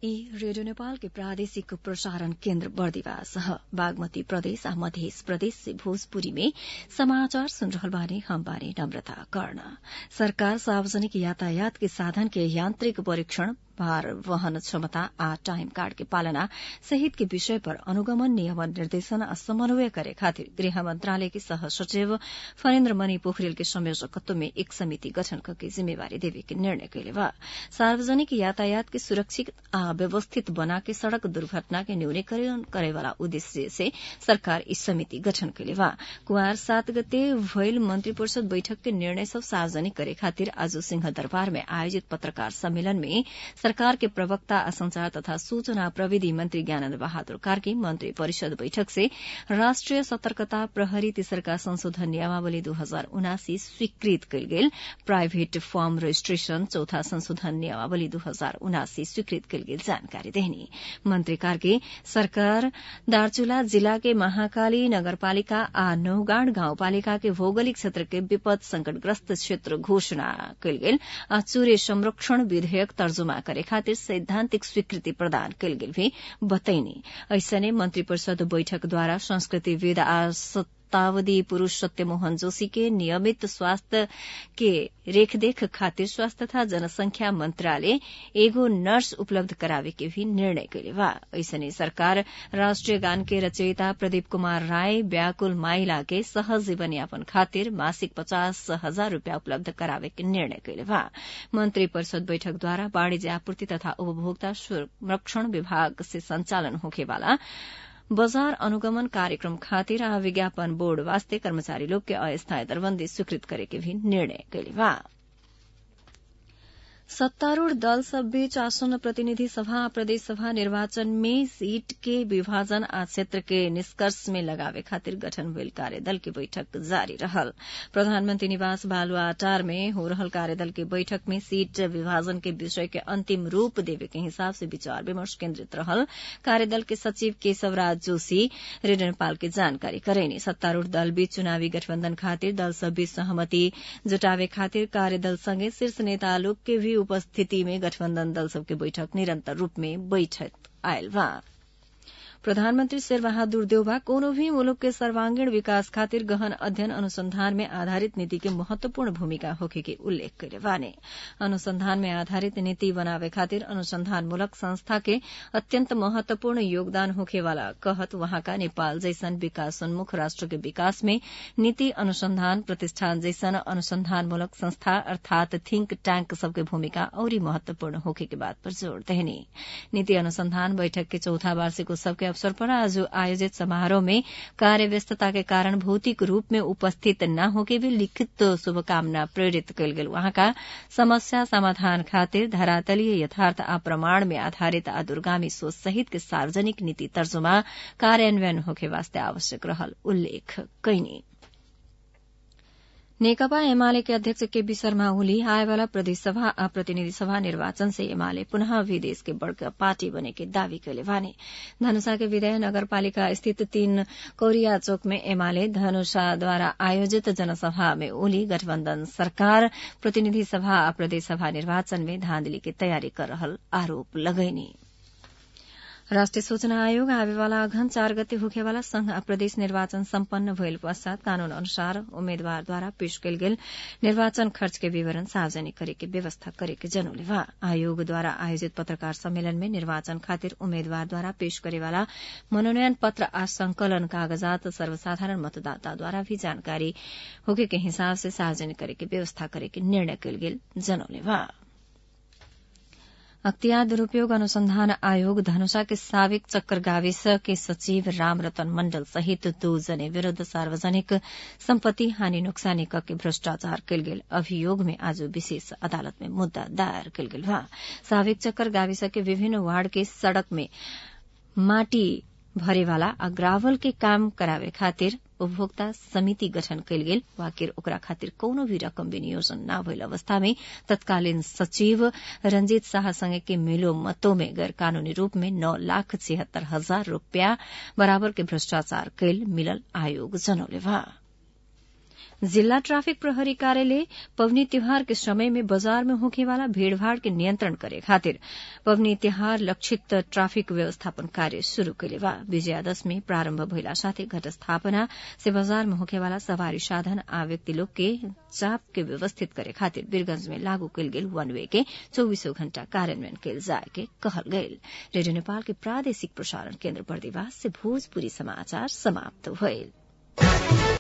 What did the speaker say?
ई रेडियो नेपाल के प्रादेशिक प्रसारण केन्द्र बर्दिवास ह बागमती प्रदेश आ मध्य प्रदेश से भोजपुरी में समाचार सुन रहल बानी हम बानी नम्रता कर्ण सरकार सार्वजनिक यातायात के साधन के यांत्रिक परीक्षण भार वहन क्षमता आ टाइम कार्ड के पालना सहित के विषय पर अनुगमन नियमन निर्देशन आ समन्वय करे खातिर गृह मंत्रालय के सह सचिव फणेन्द्र मणि पोखरेल के संयोजकत्व में एक समिति गठन करके जिम्मेवारी देवे के निर्णय कैले बा सार्वजनिक यातायात के सुरक्षित आ व्यवस्थित बना के सड़क दुर्घटना के न्यूनीकरण करे वाला उद्देश्य से सरकार इस समिति गठन कैले बा कुआर सात गते भइल मंत्री परिषद बैठक के निर्णय सब सार्वजनिक करे खातिर आज सिंह दरबार में आयोजित पत्रकार सम्मेलन में सरकार के प्रवक्ता आ संचार तथा सूचना प्रविधि मंत्री ज्ञानन्द बहादुर कार्की मंत्री परिषद बैठक से राष्ट्रिय सतर्कता प्रहरी तेसरका संशोधन नियमावली दू हजार उनासी स्वीकृत कयल गेल प्राइभेट फर्म रजिस्ट्रेशन चौथा संशोधन नियमावली दू हजार उनासी स्वीकृत कयल गेल जानकारी देहनी मंत्री कार्की सरकार दार्चुला जिला के महाकाली नगरपालिका आ नौगाड़ गाउँपालिका के भौगोलिक क्षेत्र के विपद संकटग्रस्त क्षेत्र घोषणा कयल गेल आ चूरे संरक्षण विधेयक तर्जुमा करे खातिर सैद्धांतिक स्वीकृति प्रदान कयल गेल भी बतैनी ऐसने मंत्री परिषद बैठक द्वारा संस्कृतिविद आ शतावधि पुरूष सत्यमोहन जोशी के नियमित स्वास्थ्य के रेखदेख खातिर स्वास्थ्य तथा जनसंख्या मंत्रालय एगो नर्स उपलब्ध करावे के भी निर्णय कैले बा ऐसने सरकार राष्ट्रीय गान के रचयिता प्रदीप कुमार राय व्याकुल माइला के सहज जीवन यापन खातिर मासिक पचास हजार रूपियाँ उपलब्ध करावे के निर्णय कैले बा मंत्री परिषद बैठक द्वारा वाणिज्य आपूर्ति तथा उपभोक्ता संरक्षण विभाग से संचालन होखेवाला बजार अनुगमन कार्यक्रम खातिर आ विज्ञापन बोर्ड वास्ते कर्मचारी लोग के अस्थायी दरबंदी स्वीकृत करे के भी निर्णय कैले बा सत्तारूढ़ दल सब बीच आसन्न प्रतिनिधि सभा प्रदेश सभा निर्वाचन में सीट के विभाजन आ क्षेत्र के निष्कर्ष में लगावे खातिर गठन भइल कार्यदल की बैठक जारी रहल प्रधानमंत्री निवास बालुआटार में हो रहल कार्यदल के बैठक में सीट विभाजन के विषय के अंतिम रूप देवे के हिसाब से विचार विमर्श केन्द्रित रहल कार्यदल के सचिव केशवराज जोशी रेडियो नेपाल के जानकारी करेनी सत्तारूढ़ दल बीच चुनावी गठबन्धन खातिर दल सब बीच सहमति जुटावे खातिर कार्यदल संगे शीर्ष नेता लोग के भी उपस्थिति में गठबन्धन दल सबके बैठक निरन्तर रूप में बैठक आयल बा प्रधानमंत्री शेरबहादुर देउबा कोनो भी मुलुक के सर्वांगीण विकास खातिर गहन अध्ययन अनुसंधान में आधारित नीति के महत्वपूर्ण भूमिका होखे के उल्लेख करे बाने अनुसंधान में आधारित नीति बनावे खातिर अनुसंधान मूलक संस्था के अत्यंत महत्वपूर्ण योगदान होखे वाला कहत वहाँका नेपाल जैसन विकासोन्मुख राष्ट्र के विकास में नीति अनुसंधान प्रतिष्ठान जैसन अनुसंधान मूलक संस्था अर्थात थिंक टैंक सबके भूमिका औरी महत्वपूर्ण होखे के बात पर जोड़ देहनी नीति अनुसंधान बैठक के चौथा वार्षिक उत्सव के अवसर पर आज आयोजित समारोह में कार्य व्यस्तता के कारण भौतिक रूप में उपस्थित न होके भी लिखित शुभकामना प्रेरित कयल गेल वहाँका समस्या समाधान खातिर धरातलीय यथार्थ आ प्रमाण में आधारित आ दूरगामी सोच सहित के सार्वजनिक नीति तर्जुमा कार्यान्वयन होके वास्ते आवश्यक रहल उल्लेख कैनी नेकपा एमाले के अध्यक्ष केपी शर्मा ओली आएवाला प्रदेश सभा आ प्रतिनिधि सभा निर्वाचन से एमाले पुनः विदेश के बड़का पार्टी बने के दावी कैले भने धनुषा के विधेय नगरपालिका स्थित तीन कोरिया चौक में एमाले धनुषा द्वारा आयोजित जनसभा में ओली गठबन्धन सरकार प्रतिनिधि सभा आ प्रदेश सभा निर्वाचन में धांधली की तयारी कर रहल आरोप लगैनी राष्ट्रिय सूचना आयोग आवेवाला अघन चार गते होखेवाला संघ आ प्रदेश निर्वाचन सम्पन्न भइल पश्चात कानून अनुसार उम्मेद्वारद्वारा पेश कयल गेल निर्वाचन खर्च के विवरण सार्वजनिक करे के व्यवस्था करे के जनौले बा आयोगद्वारा आयोजित पत्रकार सम्मेलन में निर्वाचन खातिर उम्मेद्वारद्वारा पेश करेवाला मनोनयन पत्र आ संकलन कागजात सर्वसाधारण मतदाताद्वारा भी जानकारी होके के हिसाब से सार्वजनिक करे के व्यवस्था करे के निर्णय कयल गेल जनौले बा अख्तियार दुरूपयोग अनुसंधान आयोग धनुषा के साविक चक्कर गाविस के सचिव रामरतन मण्डल सहित दो जने विरूद्ध सार्वजनिक सम्पत्ति हानि नोक्सानी के भ्रष्टाचार कयल गेल अभियोग में आज विशेष अदालत में मुद्दा दायर कयल गेल बा साविक चक्कर गाविस के विभिन्न वार्ड के सड़क में माटी भरेवाला आ ग्रावल के काम करावे खातिर उपभोक्ता समिति गठन कयल गेल वाकिर ओकरा खातिर कोनो भी रकम विनियोजन न भइल अवस्था में तत्कालीन सचिव रंजीत शाह संगे के मिलो मतों में गैर कानूनी रूप में नौ लाख छिहत्तर हजार रूपियाँ बराबर के भ्रष्टाचार कैल मिलल आयोग जनौले बा जिला ट्राफिक प्रहरी कार्यालय पवनी त्योहार के समय में बाजार में होखे वाला भीड़भाड़ के नियंत्रण करे खातिर पवनी त्योहार लक्षित ट्राफिक व्यवस्थापन कार्य शुरू कैले बा विजयादशमी प्रारम्भ भइला साथै घटस्थापना से बाजार में होखे वाला सवारी साधन आ व्यक्ति लोग के चाप के व्यवस्थित करे खातिर वीरगंज में लागू कैल गेल वन वे के चौबीसों घण्टा कार्यान्वयन कैल जाए के कहल गयल रेडियो नेपाल के प्रादेशिक प्रसारण केन्द्र बर्दिवास से भोजपुरी समाचार समाप्त भइल